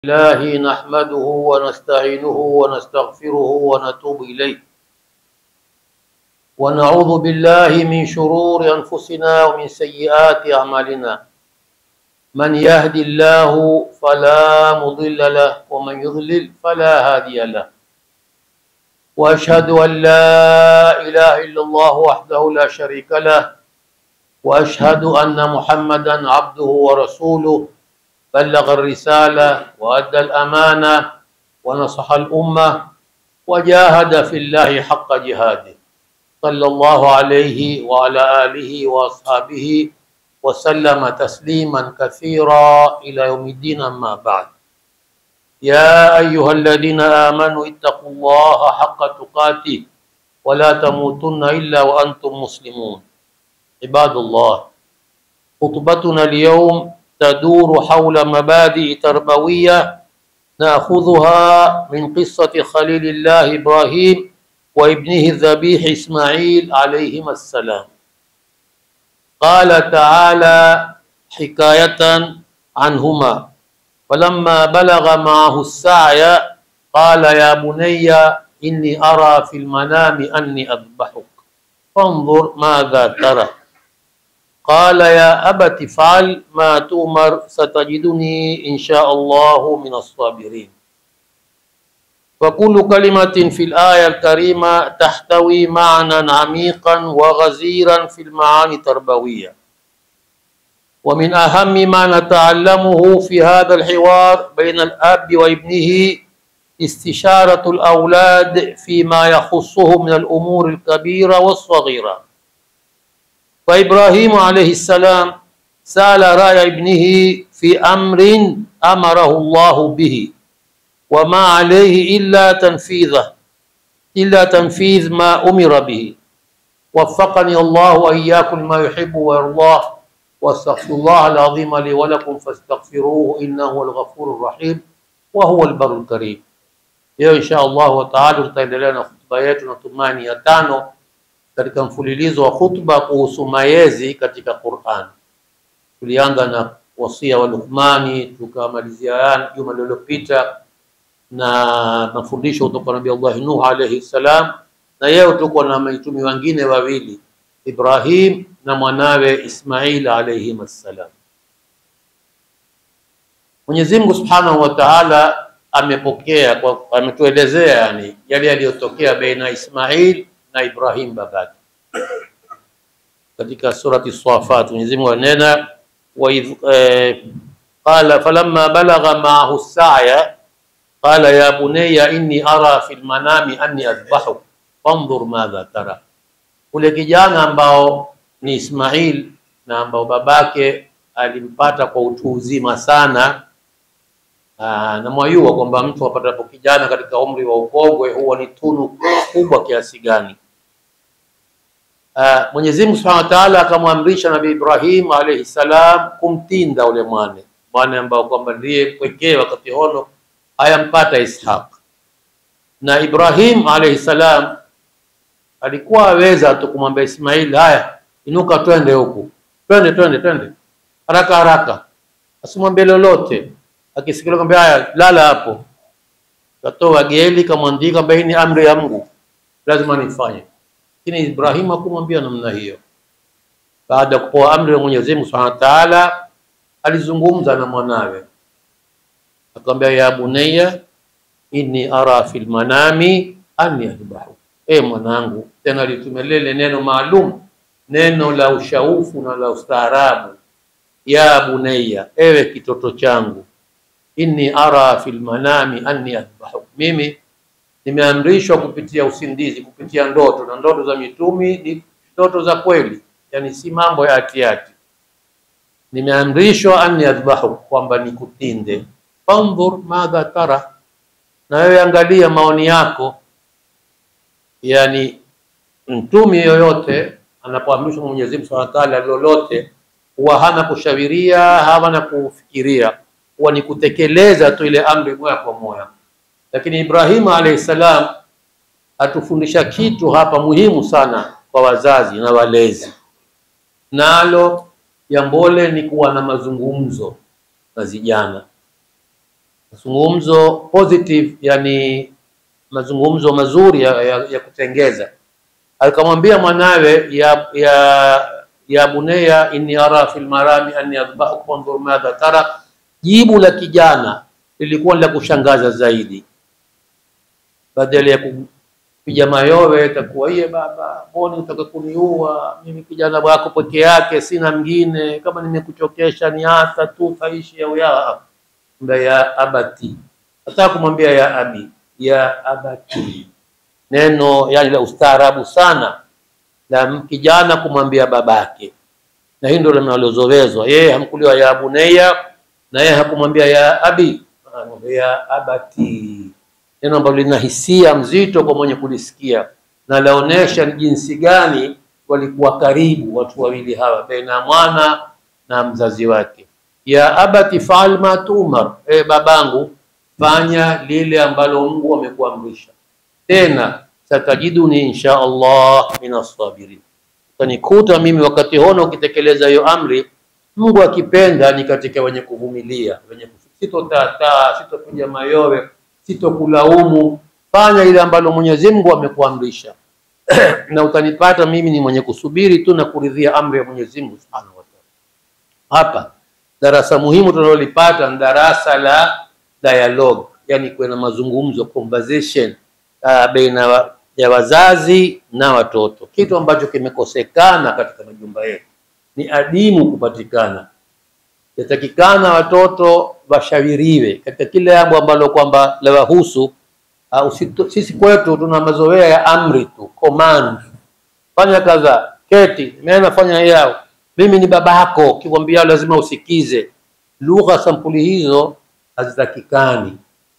الله نحمده ونستعينه ونستغفره ونتوب إليه ونعوذ بالله من شرور أنفسنا ومن سيئات أعمالنا من يهد الله فلا مضل له ومن يضلل فلا هادي له وأشهد أن لا إله إلا الله وحده لا شريك له وأشهد أن محمدا عبده ورسوله بلغ الرسالة وأدى الأمانة ونصح الأمة وجاهد في الله حق جهاده صلى الله عليه وعلى آله وأصحابه وسلم تسليما كثيرا إلى يوم الدين أما بعد يا أيها الذين آمنوا اتقوا الله حق تقاته ولا تموتن إلا وأنتم مسلمون عباد الله خطبتنا اليوم تدور حول مبادئ تربوية نأخذها من قصة خليل الله إبراهيم وابنه الذبيح إسماعيل عليهما السلام قال تعالى حكاية عنهما فلما بلغ معه السعي قال يا بني إني أرى في المنام أني أذبحك فانظر ماذا ترى قال يا أبت افعل ما تؤمر ستجدني إن شاء الله من الصابرين وكل كلمة في الآية الكريمة تحتوي معنى عميقا وغزيرا في المعاني التربوية ومن أهم ما نتعلمه في هذا الحوار بين الأب وابنه استشارة الأولاد فيما يخصهم من الأمور الكبيرة والصغيرة فإبراهيم عليه السلام سأل رأي ابنه في أمر أمره الله به وما عليه إلا تنفيذه إلا تنفيذ ما أمر به وفقني الله وإياكم لما يحب ويرضاه واستغفر الله العظيم لي ولكم فاستغفروه إنه هو الغفور الرحيم وهو البر الكريم leo insha allahu taala tutaendelea na hutuba yetu natumani ya tano katika mfululizo wa hutuba kuhusu mayezi katika Qur'an. Tulianza na wasia wa Luqmani, tukamalizia juma lililopita na mafundisho kutoka Nabii Allah Nuh alayhi salam, na leo tuko na maitumi wengine wawili Ibrahim na mwanawe Ismail alayhi salam. Mwenyezi Mungu Subhanahu wa Ta'ala amepokea kwa, ametuelezea yani yale yaliyotokea baina Ismail na Ibrahim babake. Katika surati Safat Mwenyezi Mungu anena wa idh eh, qala falamma balagha ma'ahu as-sa'ya qala ya bunayya inni ara fil manami anni adhbahuk fanzur madha tara. Ule kijana ambao ni Ismail na ambao babake alimpata kwa utu uzima sana Aa, na mwayua kwamba mtu apatapo kijana katika umri wa ukongwe huwa ni tunu kubwa kiasi gani. Uh, Mwenyezi Mungu Subhanahu wa Ta'ala akamwamrisha Nabii Ibrahim alayhi salam kumtinda ule mwane mwane ambao kwamba ndiye pekee wakati hono ayampata Ishaq. Na Ibrahim alayhi salam alikuwa aweza tu kumwambia Ismail, haya inuka, twende huku, twende twende twende haraka haraka, asimwambie lolote. Akisikia kwamba haya, lala hapo, katoa geli kamwandika kwamba hii ni amri ya Mungu, lazima nifanye lakini Ibrahim hakumwambia namna hiyo. Baada ya kupewa amri ya Mwenyezi Mungu Subhanahu wa Ta'ala, alizungumza na mwanawe akamwambia, ya bunayya inni ara fil manami anni adbahu, e mwanangu. Tena alitumia lile neno maalum, neno la ushaufu na la ustaarabu, ya bunayya, ewe kitoto changu, inni ara fil manami anni adbahu, mimi nimeamrishwa kupitia usindizi, kupitia ndoto, na ndoto za mitumi ni ndoto za kweli, yani si mambo ya hatihati. Nimeamrishwa anni adhbahu, kwamba nikutinde. Fandhur madha tara, na wewe angalia maoni yako. Yani mtumi yoyote anapoamrishwa Mwenyezi Mungu Subhanahu wa Ta'ala lolote, huwa hana kushawiria, hana kufikiria, huwa ni kutekeleza tu ile amri moja kwa moja lakini Ibrahim alayhi salam atufundisha kitu hapa muhimu sana kwa wazazi na walezi, nalo jambole ni kuwa na mazungumzo na vijana. mazungumzo positive, yani mazungumzo mazuri ya, ya, ya kutengeza. Akamwambia mwanawe ya, ya, ya bunayya inni ara fil marami anni adbahuk fanzur madha tara. Jibu la kijana lilikuwa la kushangaza zaidi, badala ya kupiga mayowe itakuwa iye, baba, mbona utaka kuniua mimi? Kijana wako peke yake, sina mwingine, kama nimekuchokesha ni hata tu faishi au ya ya abati. Nataka kumwambia ya abi, ya abati, neno yani la ustaarabu sana la kijana kumwambia babake, na hii ndio linalozoezwa. Yeye hamkuliwa ya bunayya, na yeye hakumwambia ya abi, ya abati, neno ambalo lina hisia mzito kwa mwenye kulisikia na laonesha ni jinsi gani walikuwa karibu watu wawili hawa, baina ya mwana na mzazi wake. Ya abati faal ma tumar, e babangu, fanya lile ambalo Mungu amekuamrisha. Tena satajiduni insha Allah min assabirin, utanikuta mimi wakati hono ukitekeleza hiyo amri, Mungu akipenda ni katika wenye kuvumilia, wenye sitotataa, sitopiga mayowe, sitokulaumu. Fanya ile ambalo Mwenyezi Mungu amekuamrisha na utanipata mimi ni mwenye kusubiri tu na kuridhia amri ya Mwenyezi Mungu Subhanahu wa Ta'ala. Hapa darasa muhimu tunalolipata ni darasa la dialogue, yani kuwe na mazungumzo conversation, uh, baina wa, ya wazazi na watoto, kitu ambacho kimekosekana katika majumba yetu, ni adimu kupatikana. Yatakikana watoto washawiriwe katika kile jambo ambalo kwamba lawahusu. Uh, sisi kwetu tuna mazoea ya amri tu, command, fanya kadha, keti, mimi fanya yao, mimi ni babako, kikwambia lazima usikize. Lugha sampuli hizo hazitakikani,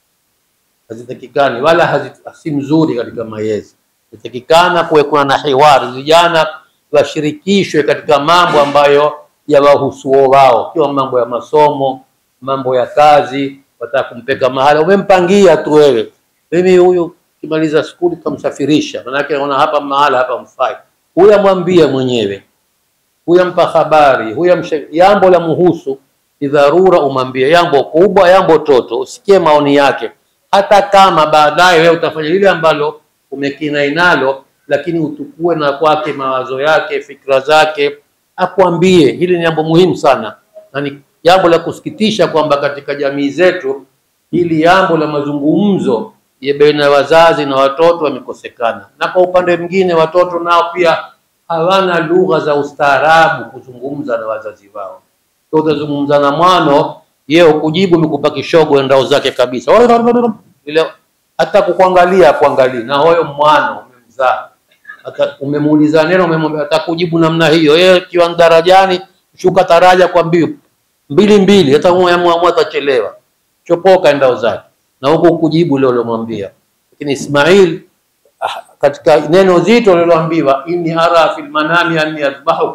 hazitakikani wala si mzuri katika malezi. Inatakikana kuwe kuna na hiwari, vijana washirikishwe katika mambo ambayo yawahusuo wao, kiwa mambo ya masomo, mambo ya kazi. Wataka kumpeka mahala, umempangia tu wewe mimi huyu kimaliza skuli kamsafirisha, manake naona hapa mahala hapa mfai, huyu amwambia mwenyewe, huyu ampa habari, huyu jambo la muhusu, ni dharura umwambie, jambo kubwa, jambo toto, usikie maoni yake, hata kama baadaye wewe utafanya lile ambalo umekinai nalo, lakini utukue na kwake mawazo yake, fikra zake, akwambie. Hili ni jambo muhimu sana, na ni jambo la kusikitisha kwamba katika jamii zetu hili jambo la mazungumzo ya baina ya wazazi na watoto wamekosekana, na kwa upande mwingine watoto nao pia hawana lugha za ustaarabu kuzungumza na wazazi wao. Utazungumza na mwano, yeye ukujibu mikupa kishogo endao zake kabisa, ile hata kukuangalia kuangalia, na huyo mwana umemzaa, hata umemuuliza neno, umemwambia atakujibu namna hiyo. Yeye kiwa darajani, shuka taraja kwa mbio mbili mbili, hata mwa atachelewa, chopoka endao zake na huko kujibu ile ulomwambia. Lakini Ismail ah, katika neno zito liloambiwa inni ara fil manami anni adbahu,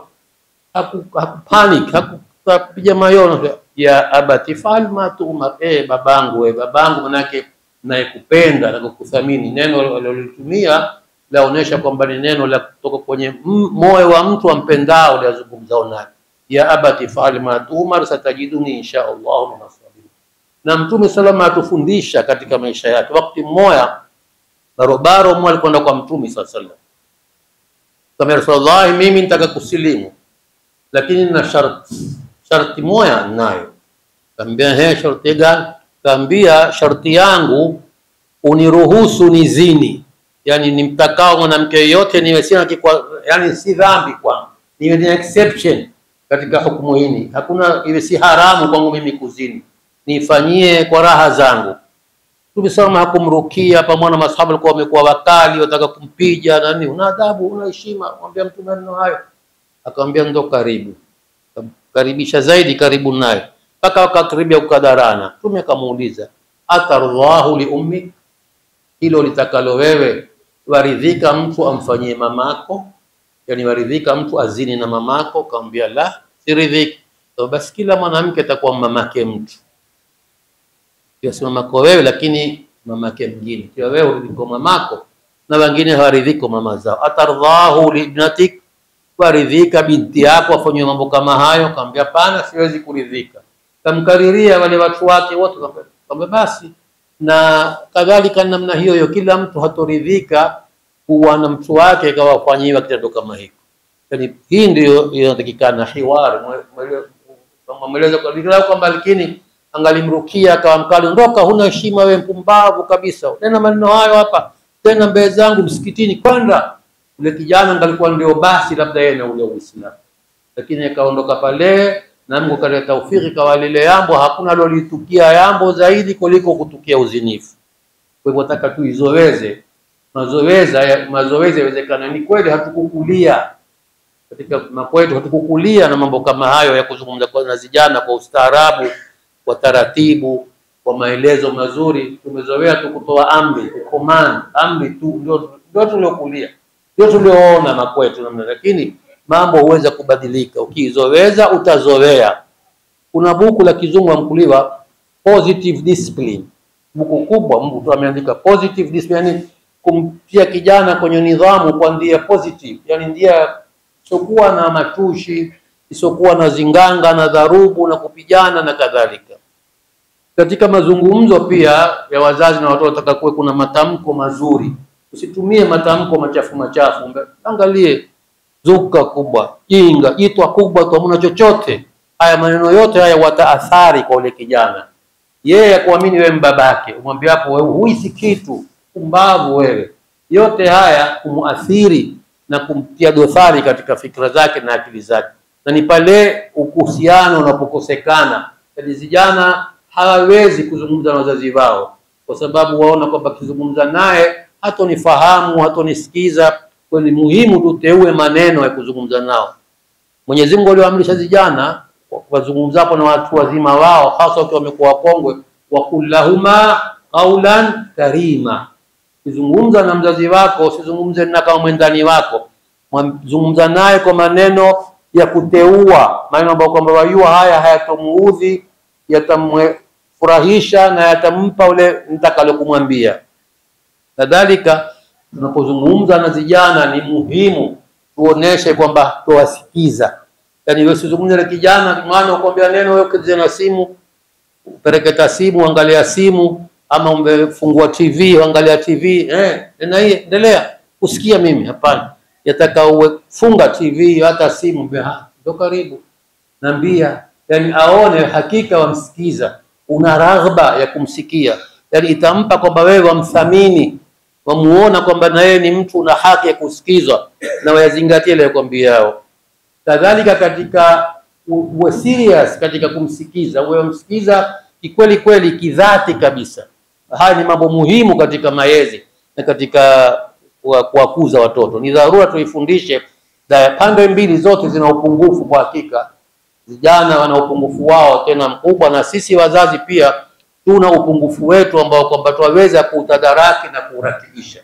hakupanic hakupiga mayono ya abati fal ma tu'mar, eh babangu, eh babangu, manake nayekupenda na kukuthamini. Neno alilolitumia laonesha kwamba ni neno la kutoka kwenye moyo wa mtu ampendao, lazungumzao naye ya abati fal ma tu'mar satajiduni insha Allah min na Mtume salama atufundisha katika maisha yake. Wakati mmoja barobaro mmoja alikwenda kwa Mtume sallallahu alaihi wasallam, kama Rasulullah, mimi nitaka kusilimu, lakini na sharti sharti moja nayo. Kaambia, he, sharti gani? Kaambia, sharti yangu uniruhusu nizini, yani nimtakao mwanamke yoyote niwe sina kikwa, yani si dhambi kwangu, niwe ni exception katika hukumu hii, hakuna iwe si haramu kwangu mimi kuzini nifanyie kwa raha zangu. Mtume salama hakumrukia pamoja na masahaba walikuwa wamekuwa wakali, wataka kumpija nani, una adabu, una heshima, mwambia mtume maneno hayo. Akamwambia ndo karibu, karibisha zaidi, karibu naye mpaka wakakaribia kukadarana. Mtume akamuuliza atardhahu li ummi, hilo litakalo wewe waridhika mtu amfanyie mamako, yani waridhika mtu azini na mamako? Akamwambia la, siridhiki. Basi kila mwanamke atakuwa mamake mtu si mamako wewe, lakini mamake mwingine. Kiwa wewe uridhiko mamako na wengine hawaridhiko mama zao. Atardhahu liibnatik, waridhika binti yako afanywe mambo kama hayo? Kaambia hapana, siwezi kuridhika. Kamkariria wale watu wake wote, kwamba basi na kadhalika namna hiyo hiyo, kila mtu hatoridhika kuwa na mtu wake kawafanyiwa kitendo kama hiko. Yani hii ndio inatakikana hiwari mweleza kwamba lakini angalimrukia akawa mkali, ondoka, huna heshima wewe, mpumbavu kabisa, tena maneno hayo hapa tena mbele zangu msikitini, kwenda. Ule kijana angalikuwa ndio basi labda yeye na ule Uislamu, lakini akaondoka pale na Mungu kaleta taufiki kwa lile yambo, hakuna lolitukia yambo zaidi kuliko kutukia uzinifu. Kwa hivyo nataka tuizoweze mazoweza mazoezi yawezekana. Ni kweli hatukukulia katika makwetu, hatukukulia na mambo kama hayo ya kuzungumza na vijana kwa ustaarabu, kwa taratibu, kwa maelezo mazuri. Tumezoea tu kutoa amri, command, amri tu, ndio ndio tuliokulia, ndio tulioona makwetu namna, lakini mambo huweza kubadilika. Ukizoweza utazoea. Kuna buku la kizungu amkuliwa positive discipline, buku kubwa, mtu ameandika positive discipline, yani kumtia kijana kwenye nidhamu kwa njia positive, yani njia isiokuwa na matushi, isiokuwa na zinganga na dharubu na kupigana na kadhalika. Katika mazungumzo pia ya wazazi na watoto, nataka kuwe kuna matamko mazuri, usitumie matamko machafu machafu. Angalie zuka kubwa, jinga, jitwa kubwa tu, hamna chochote. Haya maneno yote haya wataathari kwa ule kijana, yeye akuamini wewe mbabake, umwambie hapo wewe huisi kitu, kumbavu wewe. Yote haya kumuathiri na kumtia dosari katika fikra zake na akili zake, na ni pale uhusiano unapokosekana. Yaani vijana hawawezi kuzungumza na wazazi wao kwa sababu waona kwamba akizungumza naye hatonifahamu, hatonisikiza kwa ni muhimu tuteue maneno ya kuzungumza nao. Mwenyezi Mungu aliwaamrisha vijana wazungumzapo na watu wazima wao, hasa wakiwa wamekuwa wakongwe, waqul lahuma qaulan karima. Ukizungumza na mzazi wako usizungumze na kama mwendani wako, zungumza naye kwa maneno ya kuteua, maneno ambayo kwamba wajua haya hayatomuudhi, yatamfurahisha na yatampa ule nitakalo kumwambia. Kadhalika tunapozungumza na vijana ni muhimu tuoneshe kwamba tuwasikiza. Yaani wewe usizungumze na kijana maana ukwambia neno wewe ukize na simu upeleketa simu angalia simu ama umefungua TV angalia TV eh, na hii endelea kusikia mimi hapana. Yataka uwe funga TV hata simu ndio karibu nambia, yani aone hakika wamsikiza, una raghba ya kumsikia, yani itampa kwamba wewe wamthamini wamuona kwamba na yeye ni mtu una haki ya kusikizwa na wayazingatie ile kwambiao. Kadhalika katika uwe serious katika kumsikiza, uwe msikiza kikweli kweli, kidhati kabisa. Haya ni mambo muhimu katika malezi na katika kuwakuza watoto. Ni dharura tuifundishe, na pande mbili zote zina upungufu kwa hakika. Vijana wana upungufu wao tena mkubwa, na sisi wazazi pia tuna upungufu wetu ambao kwamba twaweza kuutadaraki na kuurakibisha.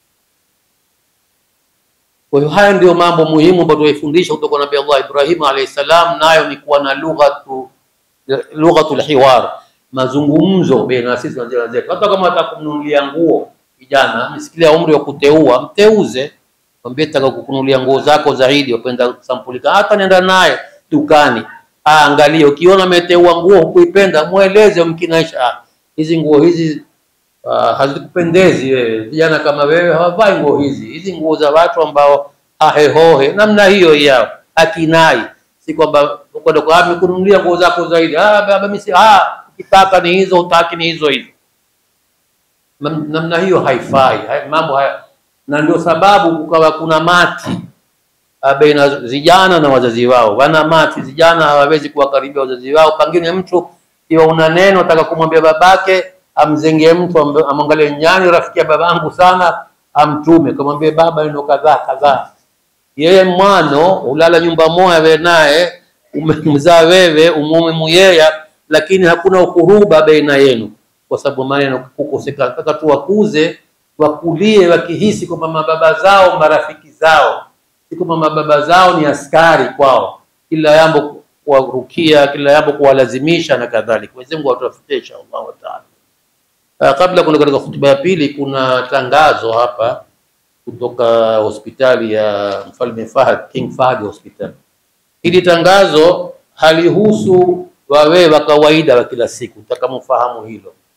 Kwa hiyo haya ndio mambo muhimu ambayo tuifundisha kutoka Nabii Allah Ibrahim alayhi salam, nayo ni kuwa na lughatu lughatul hiwar, mazungumzo baina sisi na jirani zetu. Hata kama atakumnunulia nguo kijana, amesikilia umri wa kuteua, mteuze, mwambie taka kukununulia nguo zako zaidi, wapenda sampuli, hata nenda naye dukani Angalie, ukiona ameteua nguo hukuipenda, mweleze, mkinaisha hizi nguo hizi uh, hazikupendezi wewe. Vijana kama wewe hawavai nguo hizi, hizi nguo za watu ambao ahehohe namna hiyo yao akinai, si kwamba kwenda kwa amekununulia nguo zako zaidi. Ah, baba mimi si ah, ukitaka ni hizo, utaki ni hizo hizo. Namna hiyo haifai, hai, mambo haya, na ndio sababu kukawa kuna mati baina vijana na wazazi wao. Wana mati vijana hawawezi kuwakaribia wazazi wao. Pengine mtu iwa una neno nataka kumwambia babake, amzengee mtu amwangalie, nyani rafiki ya babangu sana, amtume kamwambie baba neno kadhaa kadhaa. Yeye mwano ulala nyumba moja wewe naye umemzaa wewe umume muyeya, lakini hakuna ukuruba baina yenu kwa sababu maneno kukosekana. Nataka tuwakuze wakulie wakihisi kwamba mababa zao marafiki zao si kwamba mababa zao ni askari kwao, kila jambo kuwarukia, kila jambo kuwalazimisha na kadhalika. Mwenyezi Mungu atuwafikie insha Allah taala. Uh, kabla kuna katika hotuba ya pili, kuna tangazo hapa kutoka hospitali ya Mfalme Fahad, King Fahad Hospital. Hili tangazo halihusu wawe wa kawaida wa kila siku, takamfahamu hilo.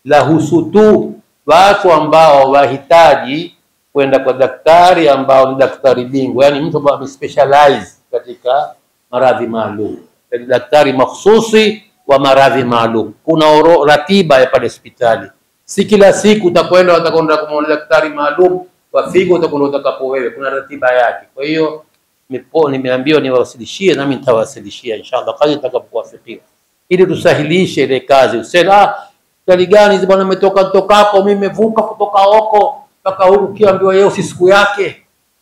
lahusu tu watu ambao wahitaji kwenda kwa daktari ambao ni daktari bingwa, yani mtu ambaye amespecialize katika maradhi maalum, yani daktari mahsusi wa maradhi maalum. Kuna oro, ratiba ya pale hospitali, si kila siku utakwenda utakwenda kumwona daktari maalum wa figo, utakwenda utakapo wewe, kuna ratiba yake. Kwa hiyo nipo nimeambiwa niwawasilishie, nami nitawasilishia inshallah kadri nitakapokuwafikia, ili tusahilishe ile kazi. Useme ah, hospitali gani hizi bwana, umetoka toka hapo, mimi nimevuka kutoka huko mpaka huku, kiambiwa yeye si siku yake.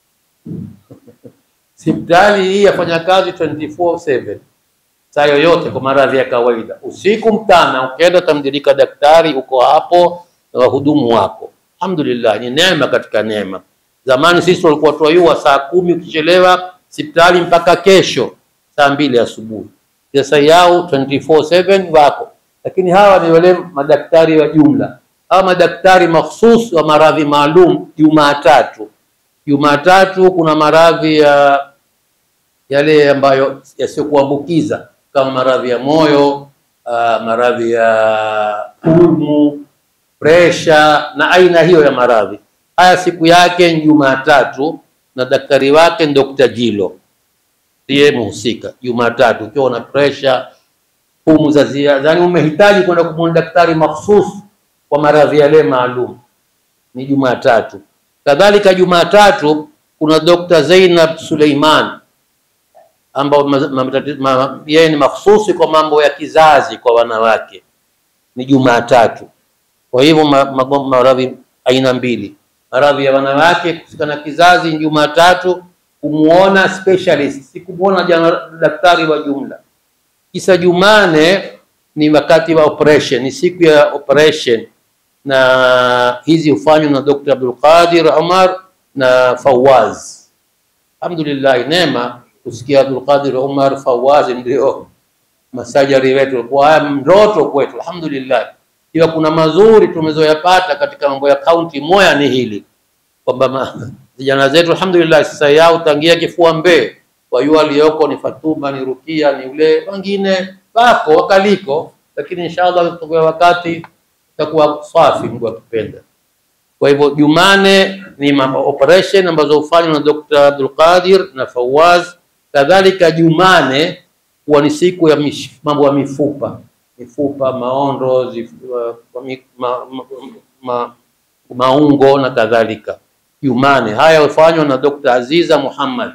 Hospitali hii yafanya kazi 24/7 saa yoyote kwa maradhi ya kawaida, usiku mchana, ukienda utamdirika daktari, uko hapo na wahudumu wako. Alhamdulillah, ni neema katika neema. Zamani sisi tulikuwa tuayua saa kumi, ukichelewa hospitali mpaka kesho saa mbili asubuhi. Sasa yao 24/7 wako, lakini hawa ni wale madaktari wa jumla. Hawa madaktari mahsus wa maradhi maalum, Jumatatu Jumatatu kuna maradhi ya yale ambayo yasiyokuambukiza kama maradhi ya moyo, uh, maradhi ya pumu, presha na aina hiyo ya maradhi haya. Siku yake ni Jumatatu na daktari wake ni Dr. Jilo ndiye mhusika. Jumatatu ukiwa na presha, pumu za ziada, yani umehitaji kwenda kumwona daktari mahsus kwa maradhi yale maalum, ni Jumatatu. Kadhalika Jumatatu kuna Dr. Zainab Suleiman ambao yeye ni mahususi kwa mambo ya kizazi kwa wanawake, ni Jumatatu. Kwa hivyo maradhi aina mbili, maradhi ya wanawake kuhusika na kizazi ni Jumatatu, kumuona specialist, si kumuona daktari wa jumla. Kisa Jumane ni wakati wa operation, ni siku ya operation na hizi hufanywa na Dr. Abdul Qadir Umar na Fawaz. Alhamdulillah, neema kusikia Abdul Qadir Umar Fawaz ndio masajari wetu, kwa haya ndoto kwetu. Alhamdulillah, iwa kuna mazuri tumezoyapata katika mambo ya kaunti moya ni hili kwamba vijana zetu alhamdulillah, sasa yao tangia kifua mbee wayu aliyoko ni Fatuma ni Rukia ni ule wengine wako wakaliko, lakini inshallah tutakuwa wakati itakuwa safi, Mungu akipenda. Kwa hivyo Jumane ni operation ambazo hufanywa na Dr. Abdul Qadir na Fawaz. Kadhalika Jumane huwa ni siku ya mambo ya mifupa, mifupa, maondo, zif, uh, ma, ma, ma, maungo na kadhalika. Jumane haya hufanywa na Dr. Aziza Muhammad.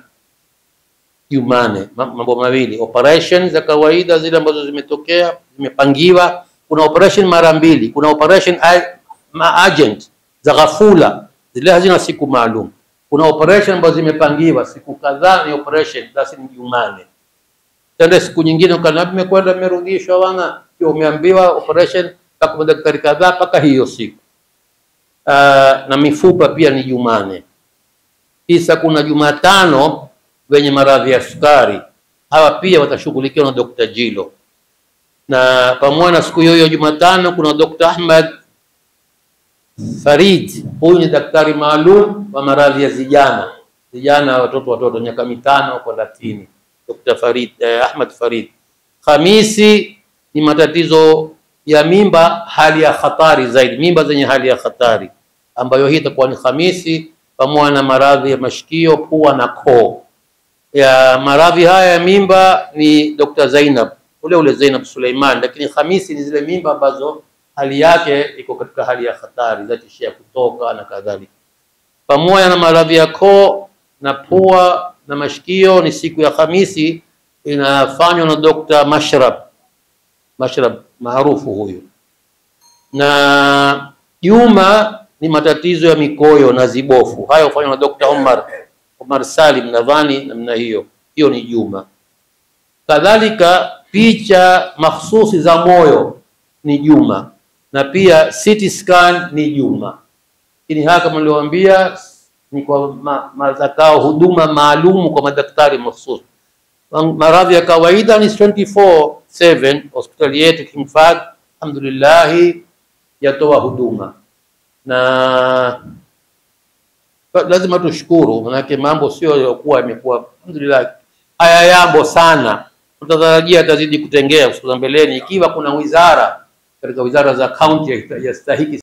Jumane mambo mawili, operation za kawaida zile ambazo zimetokea zimepangiwa kuna operation mara mbili. Kuna operation agent za ghafula, zile hazina siku maalum. Kuna operation ambazo zimepangiwa siku kadhaa, ni operation basi ni Jumane. Tende siku nyingine ukanabi mekwenda merudishwa, wana umeambiwa operation mpaka daktari kadhaa mpaka hiyo siku. Uh, na mifupa pia ni Jumane. Kisa kuna Jumatano wenye maradhi ya sukari, hawa pia watashughulikiwa na Dr. Jilo na pamoja na siku hiyo hiyo Jumatano kuna Dr. Ahmad Farid, huyu ni daktari maalum wa maradhi ya vijana vijana, watoto watoto miaka mitano kwenda chini. Dr. Farid eh, Ahmad Farid. Khamisi ni matatizo ya mimba, hali ya hatari zaidi, mimba zenye hali ya hatari, ambayo hii itakuwa ni Khamisi, pamoja na maradhi ya mashikio, pua na koo. Ya maradhi haya ya mimba ni Dr. Zainab ule ule Zainab Suleiman, lakini Khamisi ni zile mimba ambazo hali yake iko katika hali ya hatari, zatishia kutoka na kadhalika. Pamoja na maradhi ya koo na pua na mashikio, ni siku ya Khamisi inafanywa na Dr. Mashrab Mashrab maarufu huyu, na Juma ni matatizo ya mikoyo na zibofu, hayo hufanywa na Dr. Omar Omar Salim, nadhani namna hiyo, hiyo ni Juma. Kadhalika picha mahsusi za moyo ni Juma, na pia CT scan ni Juma. Lakini haya kama nilivyowaambia ni kwa mazakao huduma maalum kwa madaktari mahsusi. Maradhi ya kawaida ni 24/7 hospitali yetu King Fahd alhamdulillah yatoa huduma na lazima tushukuru, manake mambo sio yaliokuwa yamekuwa alhamdulillah haya yambo sana, tutatarajia atazidi kutengea siku za mbeleni, ikiwa kuna wizara katika wizara za kaunti yastahiki